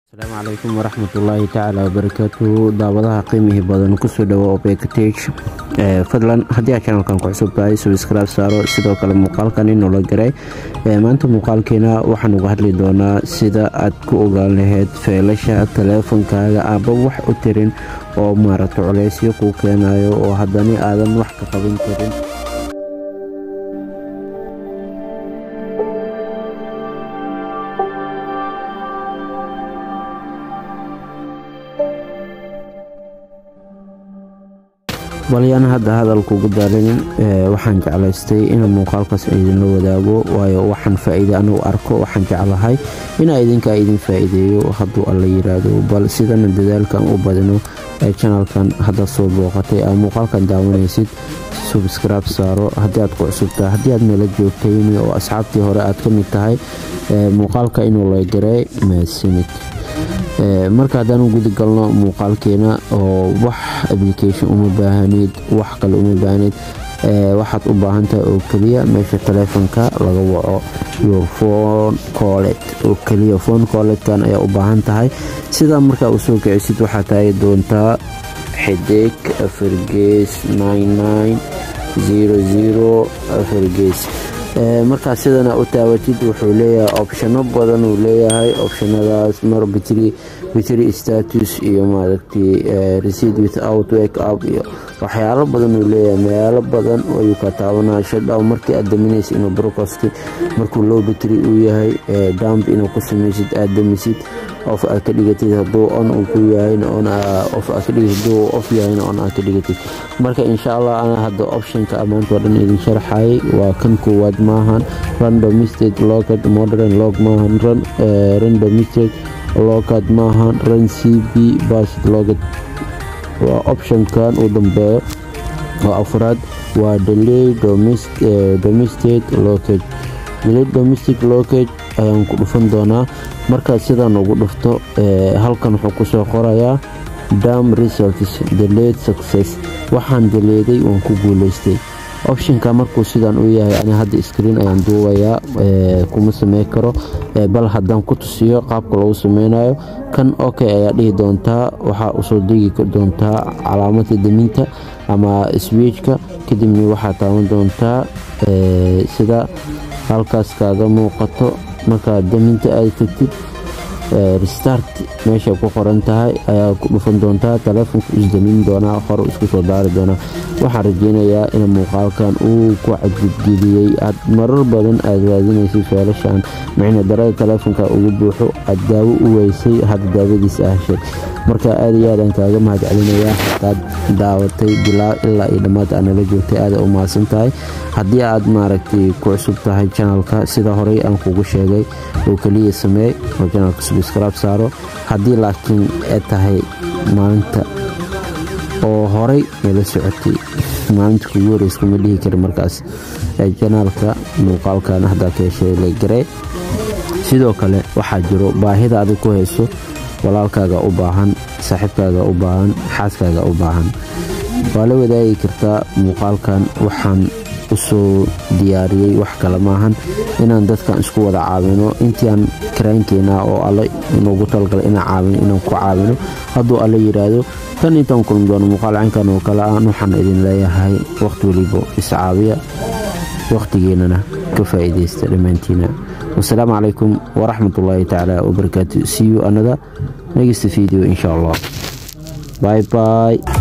asalaamu calaykum waraxmatullaahi tacaala wabarakaatuhu daawadaha qiimihii badan kusoo dhawo obektage fadlan haddii aad chanalkan ku cusub tahay subscribe saaro sidoo kale muuqaalkan inoola garay maanta muuqaalkeena waxaan uga hadli doonaa sida aad ku ogaan lahayd feelasha taleefonkaaga aba wax u tirin oo maaragta culeysyo kuu keenayo oo haddana aadan wax ka qaban karin balyaan hadda hadalkugu daalinin waxaan jeclaystay inaan muuqaalkaas idinla wadaago waayo waxaan faa-iide anugu arko waxaan jeclahay inaa idinkaa idin faa-iideeyo hadduu alla yiraahdo bal sidana dadaalkan u badino ee janalkan haddaad soo booqatay aa muuqaalkan daawanaysid subscribe saaro haddii aad ku cusubtahay haddii aad meela joogtayn oo asxaabtii hore aad ka mid tahay muuqaalka inuu la garay mahadsanid marka haddaan u gudi galno muuqaalkeena oo wax application uma baahanid wax kale uma baahanid waxaad u baahan tahay oo keliya meesha taleefonka laga waco your phone collet oo keliya phone colletkan ayaa u baahan tahay sidaa markaa usoo kicisid waxaa taagi doontaa xidig afargees afargees markaa sidana u taawatid wuxuu leeyahay opshano badan uu leeyahay opshanadaas mar bitry status iyo maaragtay receipt without wake up iyo waxyaalo badan uu leeyahay meelo badan ayuu ka taabanaya shadhow markii aad daminaysa inuu broadcast markuu low battery uu yahay dump inuu ku samaysid aad damisid of aad ka dhigatid hadduu on uu ku yahayna on of aad ka dhigatid hadduu off yahayna on aad ka dhigatid marka insha allah ana hadda optionka amaanta oo dhan idin sharxayay waa kan koowaad maahan random mistake locket modern log maahan random mistake locket maahan run cb basit locket waa optionkan uu dambeeyo oo afraad waa delay domestic locket delay domestic locket ayaan ku dhufan doonaa markaad sidaan ugu dhufto halkan wuxuu kusoo qorayaa dam results delayed success waxaan daleeday waan ku guuleystay optionka markuu sidaan u yahay ani hadda screen ayaan duubayaa kuma samey karo bal haddaan ku tusiyo qaabka lagu sameynayo kan ok ayaa dhihi doontaa waxaa usoo degi doontaa calaamada deminta ama swiijka kadibna waxaa taaban doontaa sida halkaas kaaga muuqato markaa deminta aad tagtid restart meesha ku qoran tahay ayaa ku dhufan doontaa taleefonka isdamin doonaa hore isku soo daari doonaa waxaan rajeynayaa in muuqaalkan uu ku cadgudgeliyey aad marar badan aad raadinaysay feelashan micna darada taleefonka ugu buuxo aad daawo u weysay hadda daawadiisa ahshay marka aad iyo aadaan kaaga mahad celinayaa hadaad daawatay bilaa ilaa iyo dhammaad aa nala joogtay aada u mahadsan tahay haddii aad maaragtay ku cusub tahay janalka sida horey aan kugu sheegay oo keliya sameey oo janalka subscribe saaro haddii laakiin ay tahay maalinta oo horey nala socotay maalinta kugu horeysa kuma dhihi kari markaas janaalka muuqaalkan haddaa ka heshay la garee sidoo kale waxaa jiro baahida adig ku hayso walaalkaaga u baahan saaxiibkaaga u baahan xaaskaaga u baahan waa la wadaagi kartaa muuqaalkan waxaan usoo diyaariyey wax kale maahan inaan dadkan isku wada caawino intiiaan karaankeena oo alle inuugu talgalay inaan caawino inaan ku caawino hadduu alle yiraahdo tan intaan kulmi doono muuqaal caynkan oo kale aan waxaan idin leeyahay waqti weliba iscaabiya waqtigeennana ka faa'iidaysta dhammaantiina wasalaamu calaykum waraxmatullaahi tacaala wabarakaatu see you another next video insha allah bye bye